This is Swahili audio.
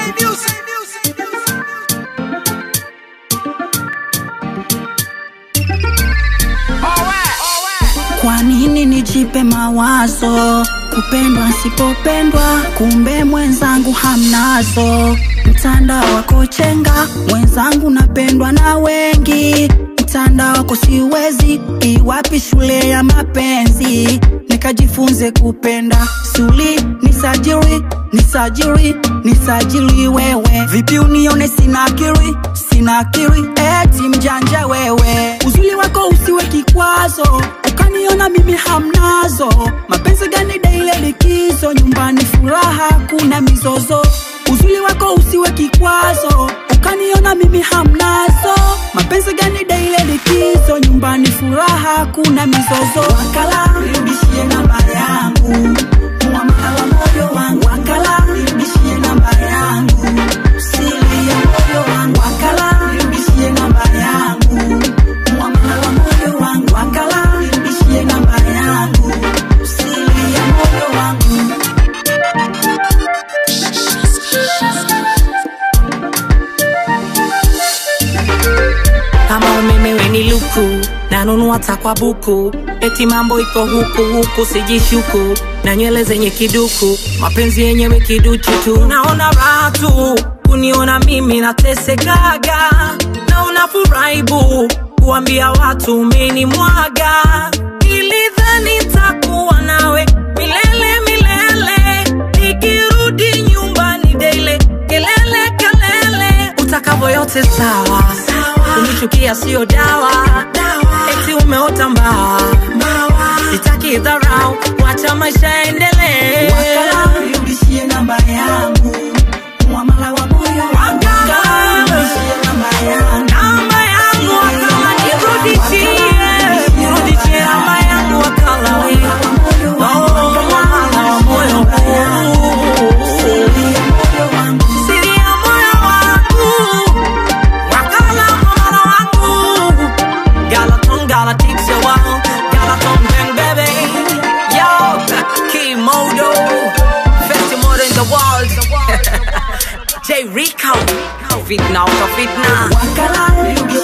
Kwa nini nijipe mawazo kupendwa sipopendwa, kumbe mwenzangu hamnazo. Mtandao wako chenga, mwenzangu napendwa na wengi. Mtandao wako siwezi, iwapi shule ya mapenzi nikajifunze kupenda. Suli nisajiri, nisajiri, nisajili wewe. Vipi unione sina akili, sina akili, eti mjanja wewe. Uzuri wako usiwe kikwazo, ukaniona mimi hamnazo. Mapenzi gani daile likizo, nyumbani furaha, kuna mizozo. Uzuri wako usiwe kikwazo, ukaniona mimi hamnazo. Mapenzi gani daile likizo, nyumbani furaha, kuna mizozo. Wakala nirudishie namba yangu, muamala wa moyo wangu. Wakala nirudishie namba yangu, siri ya moyo wangu. Wakala nirudishie namba yangu, muamala wa moyo wangu. Wakala nirudishie namba yangu, siri ya moyo wangu. kama umeme weni luku nanunua takwa buku eti mambo iko huku huku sijishuku na nywele zenye kiduku mapenzi yenyewe kiduchu tu naona raha tu kuniona mimi natesekaga na unafurahi bu kuambia watu umenimwaga ilidhani takuwa nawe milele milele nikirudi nyumbani daile kelele kelele utakavyo yote sawa unichukia sio dawa eti umeota mbaa sitaki dharau wacha maisha yaendelee Wakala nirudishie namba yangu, muamala wa moyo wangu. Wakala nirudishie namba yangu. namba yangu wakala nirudishie nirudishie namba yangu wakala we Oh, mwamala wa moyo huu. Siri ya moyo wangu wakala mwamala wangu Galaton Galatics yo wow Galaton Ben baby Yo Kimodo Festi Modo in the world J Rico Fitna out of fitna Wakala nirudishie